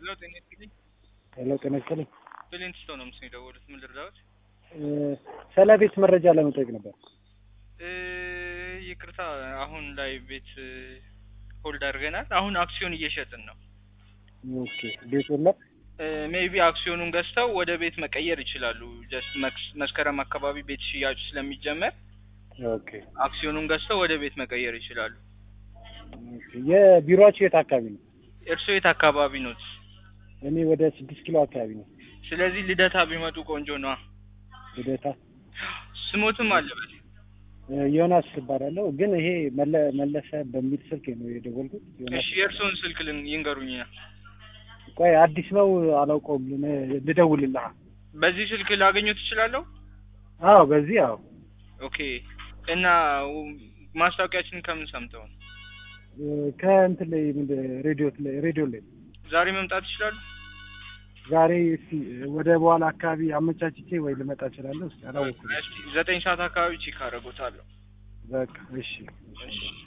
ሄሎ ጤና ይስጥልኝ። ሄሎ ጤና ይስጥልኝ። ብሌን ትስተው ነው ምስል የደወሉት። ምን ልርዳዎት? ስለ ቤት መረጃ ለመጠየቅ ነበር። እ ይቅርታ አሁን ላይ ቤት ሆልድ አድርገናል። አሁን አክሲዮን እየሸጥን ነው። ኦኬ ቤት የለም። ሜይቢ አክሲዮኑን ገዝተው ወደ ቤት መቀየር ይችላሉ። ጀስት መስከረም አካባቢ ቤት ሽያጩ ስለሚጀመር ኦኬ አክሲዮኑን ገዝተው ወደ ቤት መቀየር ይችላሉ። ኦኬ። የቢሮአችሁ የት አካባቢ ነው? እርስዎ የት አካባቢ ኖት? እኔ ወደ ስድስት ኪሎ አካባቢ ነው። ስለዚህ ልደታ ቢመጡ ቆንጆ ነዋ። ልደታ ስሞትም አለበት። እ ዮናስ እባላለሁ። ግን ይሄ መለ- መለሰ በሚል ስልክ ነው የደወልኩት። ዮናስ እሺ የእርስዎን ስልክ ልን- ይንገሩኝ። ቆይ አዲስ ነው አላውቀውም። ልን- ልደውልልህ። በዚህ ስልክ ላገኘው ትችላለሁ? አዎ በዚህ አዎ ኦኬ። እና ማስታወቂያችንን ከምን ሰምተው ነው? እ ከእንትን ላይ ምንድን ሬዲዮ ላይ ሬዲዮ ላይ ዛሬ መምጣት ይችላሉ? ዛሬ እስኪ ወደ በኋላ አካባቢ አመቻችቼ ወይ ልመጣ እችላለሁ። እስኪ አላወኩም። እስኪ ዘጠኝ ሰዓት አካባቢ ቼክ አደርጎታለሁ። በቃ እሺ እሺ